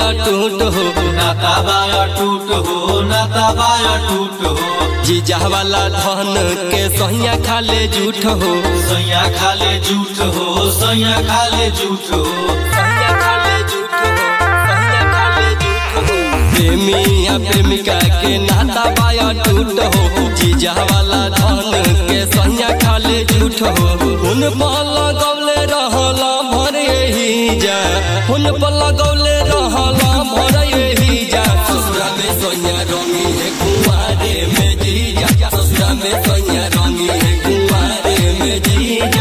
टूट हो नाता बाया टूट हो नाता बाया टूट हो जीजा वाला धन के सहिया खाले झूठ हो सैया खाले झूठ हो सैया खाले झूठ हो सहिया खाले झूठ हो सहिया खाले झूठ हो प्रेमी या प्रेमिका के नाता बाया टूट हो जीजा वाला धन के सहिया खाले झूठ हो उन पर लगौले रहला भर यही जा उन पर लगौले रहला भर यही जा ससुरा में सोनिया रंगी है कुंवारे में जीजा ससुरा में सोनिया रंगी है कुंवारे में जीजा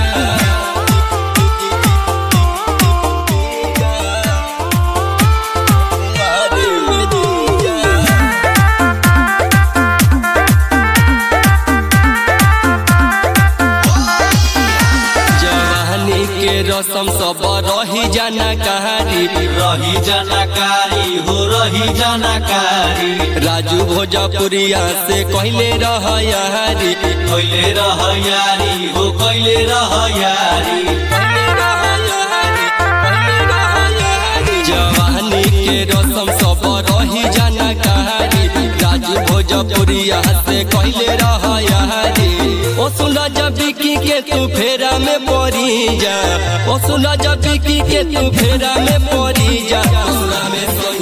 कुंवारे में जीजा जवानी के रसम सब रही जाना कहानी रही जानकारी हो रही जानकारी राजू भोजपुरिया से कहले रह यारी कैले रह यारी हो कैले रह यारी जवानी के रसम सब रही जाना कहानी राजू भोजपुरिया से कहले रह यारी ओ सुना जब की के तू फेरा में पड़ी जा ओ सुना जब की के तू फेरा में पड़ी जा ससुरा में सोई